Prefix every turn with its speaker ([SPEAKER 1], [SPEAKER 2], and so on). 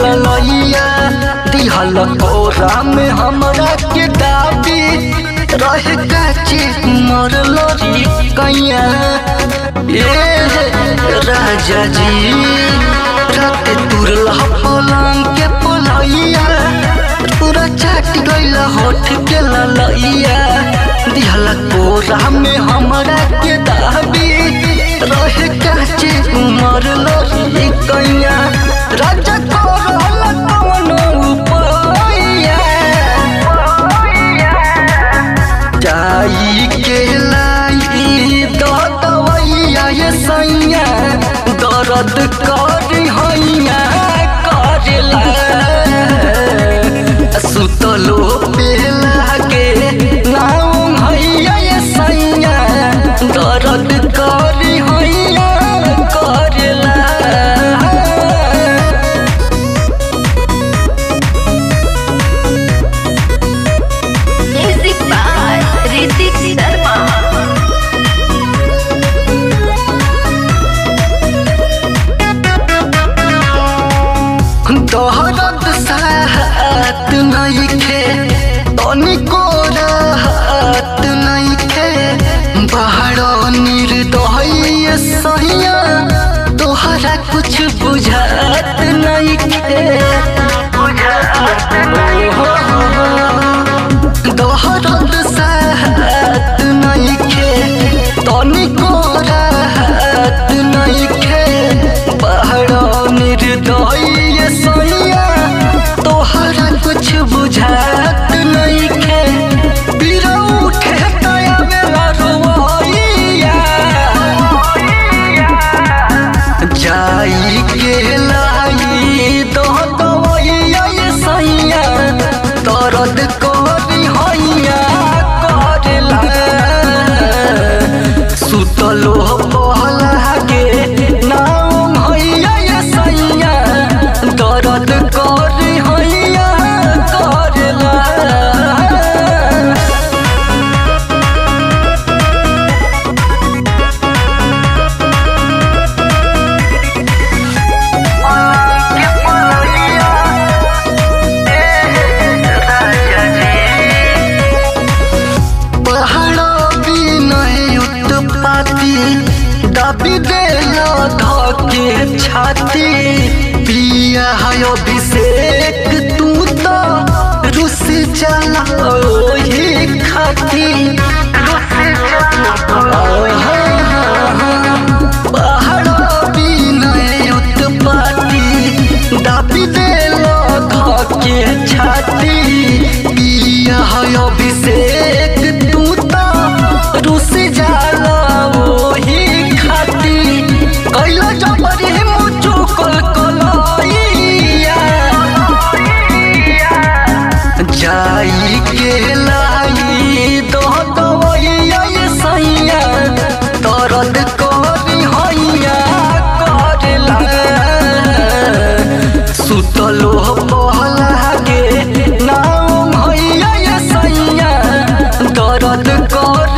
[SPEAKER 1] ललैया दिहल कोरा में हमरा के दाबी रहे काचे मर लरी कैया ए राजा जी रात तुरल पलंग के पलैया पूरा चाट गइल होठ के ललैया दिहल कोरा में हमरा के दाबी रहे काचे मर लरी कैया राजा करल कवन उपाया जाई के लाई दवैया ये सैया दर्द कर हैया करला सुतलो बेला के नाम हैया ये सैया दर्द कर हैया करला
[SPEAKER 2] Music by Ritik Sharma.
[SPEAKER 1] तोहरत साहत नइखे तनिको राहत नइखे बाहर निर्दय सहिया तोहरा कुछ बुझात नइखे तोहरत साहत नइखे तनिको राहत नइखे बाहर निर्दय सैया तोहरा कुछ बुझात नइखे पीरा उठे तया बेला रोइया जाई के लाई दो दवैया ये सैया दर्द करी हैया करला सुतलो पहला के नाम हैया ये सैया दर्द करी हैया करला पहाड़ो भी नहीं उत्पाती दबी देला धके छाती पिया है अभिषेक तू तो रुस चला ओही खाती पहाड़ो भी नहीं उत्पाती दबी देला धके छाती पिया है अभिषेक तू तो रुस जाला ओही खाती कैला जबरी मुचु कल कलैया जाई के लाई दो दवैया ये सैया दर्द करी हैया करला सुतलो पहला के नाम हैया ये सैया दर्द कर